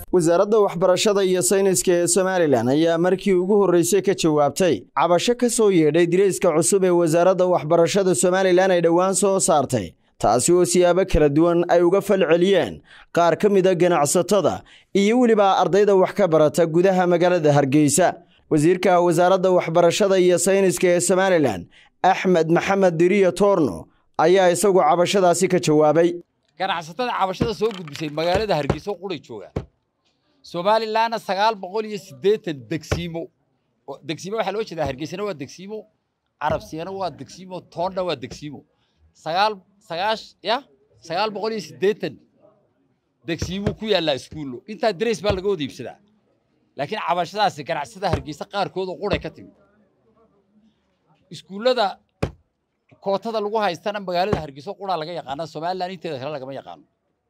wasaaradda waxbarashada iyo sayniska ee somalilan ayaa markii ugu horreysay ka jawaabtay cabasho ka soo yeedhay dirayska cusub ee wasaaradda waxbarashada somalilan ay dhowaan soo saartay taasi oo siyaabo kala duwan ay uga falceliyeen qaar ka mida ganacsatada iyo weliba ardayda wax ka barata gudaha magaalada hargeysa wasiirka wasaaradda waxbarashada iyo sayniska ee somalilan axmed maxamed diriya toorno ayaa isagu cabashadaasi ka jawaabay ganacsatada cabashada soo gudbisay magaalada hargeysa quray joogaan somalilanna sagaal boqol iyo siddeetan degsiimo degsiimo waxaa loo jeedaa hargeysana waa degsiimo carabsiyana waa degsiimo toonna waa degsiimo sagaal sagaash ya sagaal boqol iyo siddeetan degsiimuu ku yaallaa iskuullo intaa darays baa laga wada iibsadaa laakiin cabashadaasi ganacsatada hargeysa qaarkood oo quray ka timi iskuullada kootada lagu haystana magaalada hargeysa quraa laga yaqaana somalilan inteeda kale lagama yaqaano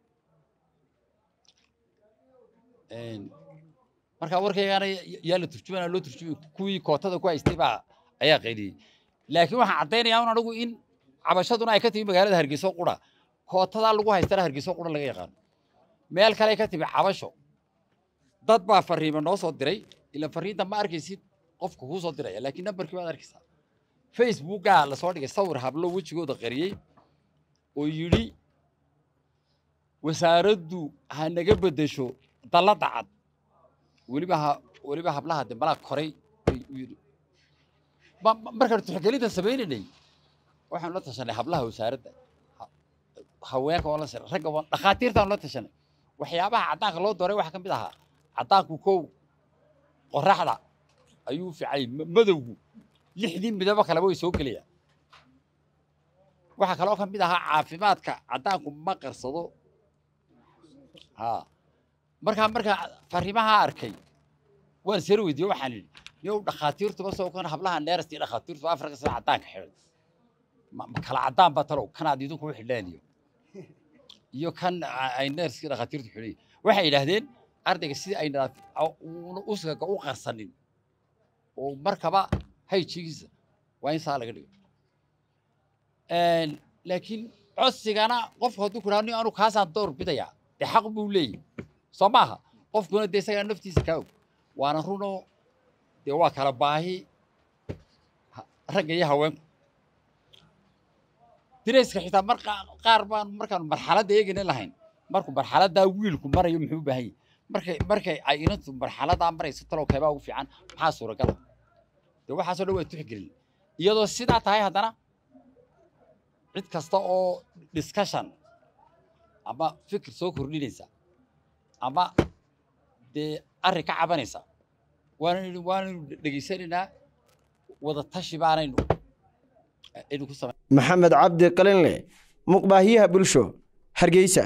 markaa warkaygaana yaa la turjumana loo turjumay kuwii kootada ku haystay baa ayaa qayliyey laakiin waxaan caddaynayaa un anigu in cabashaduna ay ka timi magaalada hargeysa qura kootadaa lagu haystana hargeysa qura laga yaqaano meel kale ka timi cabasho dad baa fariima noo soo diray ila fariinta ma arkaysid qofka kuu soo diraya laakiin nambarkii baad arkaysaa facebookaa lasoo dhigay sawir hablo wejigooda qariyey oo yidhi wasaaraddu ha naga beddesho dalladda cad weliba ha weliba hablaha de malaa koray yidhi markaan tixgelinta samaynaynay waxaanu la tashanay hablaha wasaaradda haweenka oo la ragga dhakhaatiirtaanu la tashanay waxyaabaha caddaanka loo dooray waxaa ka mid ahaa caddaanku kow qoraxda ayuu ficay madowgu lixdii midabo kaleba way soo gelayaan waxaa kaloo ka mid ahaa caafimaadka caddaanku ma qarsado ha markaa markaa fariimaha arkay waan sar weydiiye waxaan idhi niyow dhakhaatiirtuba soo kan hablaha neerasti dhakhaatiirtu afrika sida caddaanka xidhan ma kala caddaan ba talow kanaad idinku u xidhaan iyo iyo kan ay neerskii dhakhaatiirtu xidhan waxay yidhaahdeen ardayga sidii ay uskaga u qarsanin oo markaba hayjigiisa waa in saa laga dhigo laakiin codsigana qofku hadduu ku ni anu kaasaan door bidayaa dee xaq buu leeyahy soo maaha qofkuna dee isagaa naftiisa kaa og waana runoo dee waa kala baahi ragga iyo haweenku dirayska xitaa mar qaar baan markaan marxaladda eegayna lahayn markuu marxaladdaa wiilku marayo muxuu u baahan yahy markay markay ay inantu marxaladaa marayso talow keebaa ugu fiican maxaa suuragala dee waxaasoo dhan waa tixgelin iyadoo sidaa tahay haddana cid kasta oo discussion ama fikir soo kordhinaysa ama dee arrin ka cabanaysa waanaynu waanaynu dhegaysanaynaa wada tashi baanaynu aynu ku samay maxamed cabdi qalinle muqbaahiyaha bulsho hargeysa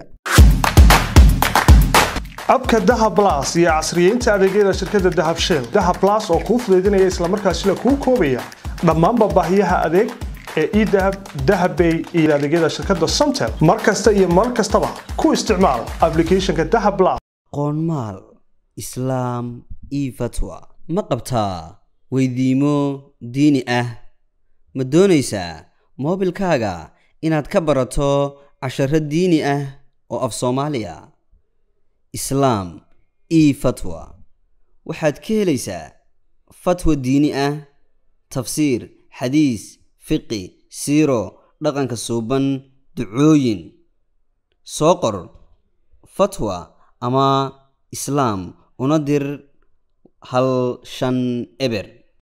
abka dahab las iyo casriyeynta adeegyada shirkadda dahab shell dahab las oo kuu fudaydinaya islamarkaasina kuu koobaya dhammaanba baahiyaha adeeg ee edahab dahabbay iyo adeegyada shirkadda somtel mar kasta iyo mar kastaba ku isticmaal ablicathonka dahab las qoonmaal islaam io fatwa ma qabtaa weydiimo diini ah ma doonaysaa moobilkaaga inaad ka barato casharo diini ah oo af soomaaliya islaam io fatwa waxaad ka helaysaa fatwa diini ah tafsiir xadiis fiqi siiro dhaqanka suuban ducooyin soo qor fatwa ama islaam una dir hal shan eber